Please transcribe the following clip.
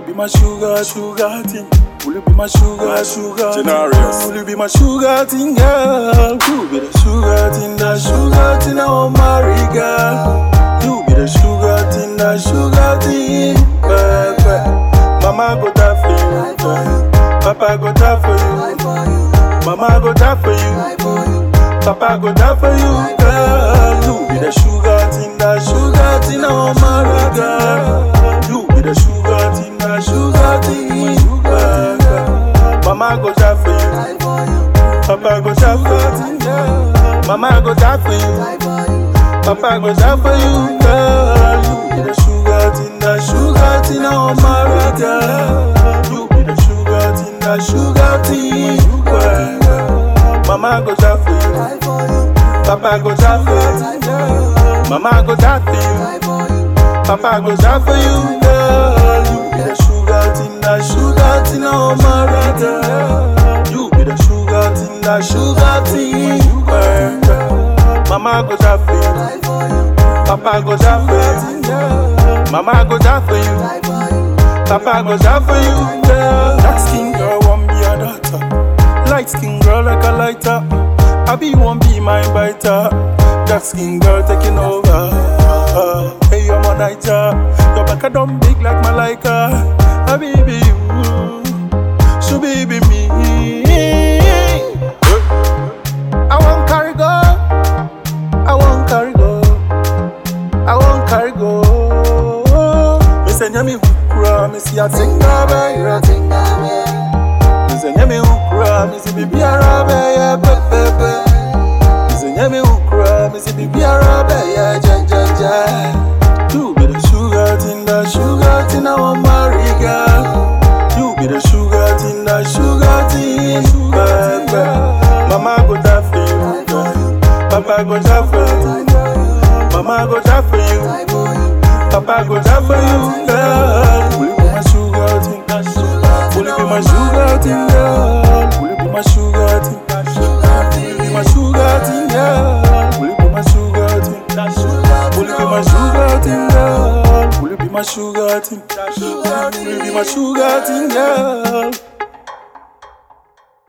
you be my sugar, sugar thing? Will you be my sugar, sugar thing? Generous. Will you be my sugar thing, girl? You be the sugar thing, the sugar thing, I want marry, girl. You be the sugar thing, the sugar thing, baby. Mama go die for you, Papa go die for you, Mama go die for you, Papa go die for you, girl. You be the sugar thing, the sugar thing, I want marry, girl. You be the sugar thing, the sugar thing, baby. Mama go die for you, Papa go die for you, Mama go die for you. Papa go die for you, girl. You be the sugar thing, the sugar thing, oh my girl. You be the sugar thing, the sugar thing, girl. Mama go die for you, Papa go die for you, Mama go die for you, Papa go die for you, girl. You be the sugar thing, the sugar thing, oh my girl. You be the sugar thing, the sugar thing, girl. Mama go die for you. Papa go die for you. Mama go die for you. Papa go die for you. Girl. Dark skin girl won't be a daughter. Light skin girl like a lighter. I be won't be my biter. Dark skin girl taking over. Hey, you're my nighter. Your back a dumb big like Malika. I baby you. So baby me. I want carry go. I won't carry go. I won't carry go. Me say nyami hukura, me see a tinga be, you a tinga be. Me say nyami hukura, me see bibi arabe, yeah pe pe pe. Me say nyami hukura, me see bibi arabe, yeah je je je. You be the sugar thing, the sugar thing, I want marry girl. You be the sugar thing, the sugar thing, baby. Mama go die for you, girl. Papa go die for you. Mama go die for you. Papa go die for you, girl. Will you be my sugar thing? Will you be my sugar thing, girl? Will you be my sugar thing? Will you be my sugar thing, girl? Will you be my sugar thing? Will you be my sugar thing, girl? Will you be my sugar thing? Will you be my sugar thing, girl?